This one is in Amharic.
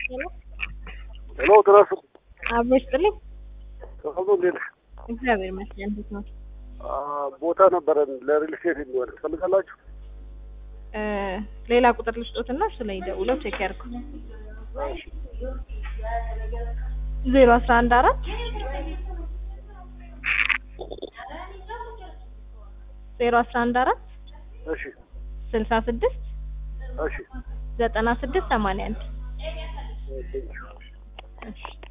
ሄሎ ድረሱ አብሮ ይስጥልኝ። ተፈቶ እንዴት ነህ? እግዚአብሔር ይመስገን። እንዴት ነው? አ፣ ቦታ ነበረን ለሪል ስቴት የሚሆን ትፈልጋላችሁ? እ ሌላ ቁጥር ልስጦትና እሱ ላይ ደውለው ቼክ ያድርጉ። እሺ። ዜሮ አስራ አንድ አራት ዜሮ አስራ አንድ አራት እሺ ስልሳ ስድስት እሺ ዘጠና ስድስት ሰማንያ አንድ ቴንኪው። እሺ